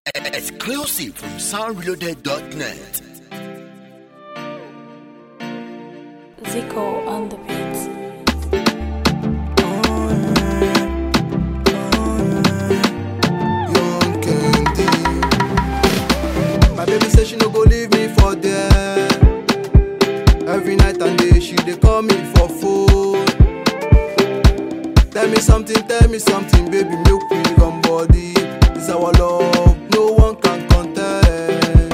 Exclusive from soundreloaded.net. Zico on the beats. Young Candy. My baby say she no go leave me for there. Every night and day she dey call me for phone. Tell me something, tell me something, baby, make we run body. This our love, no one can contest.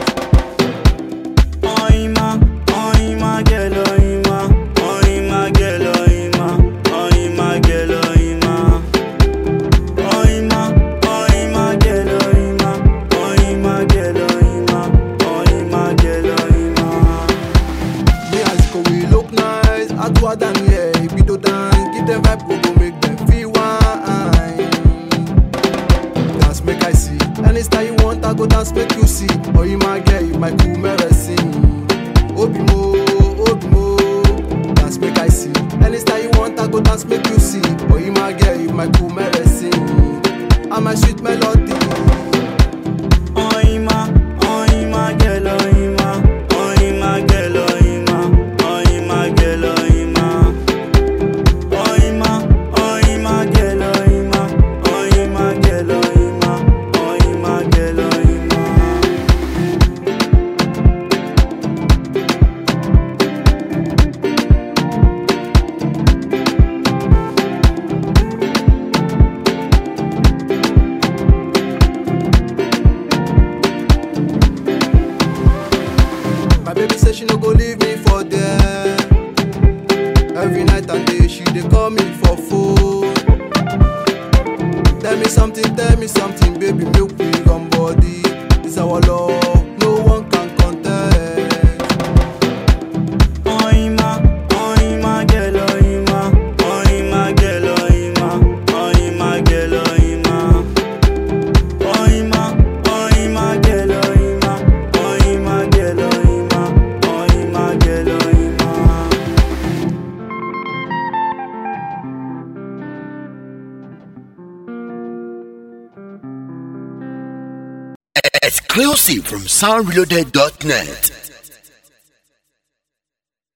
Oima, oima, girl, oima, oima, girl, oima, oima, girl, oima. Oima, oima, girl, oima, oima, girl, oima, oima, girl, oima. Me and Zico, we look nice. Outward and yeah, we do dance. Give them vibe, we go make them feel wine. Dance make I see. Any style you want, I go dance make you see. Oh, you my girl, you my cool medicine. Obi mo, obi mo. Dance make I see. Any style you want, I go dance make you see. Oh, you my girl, you my cool medicine. I'm my sweet melody. Oima, oima, girl, oima, oima, girl, oima, oima, girl, oima. Oima, oima, girl, oima, oima, girl, oima, oima, girl, oima. My baby say she no go leave me for there. Every night and day she dey call me for phone. Tell me something, tell me something, baby, make we run body. This our love, no one can contest. Oima, oima, girl, oima, oima, girl, oima, oima, girl, oima. Oima, oima, girl, oima, oima, girl, oima, oima, girl, oima. Exclusive from soundreloaded.net.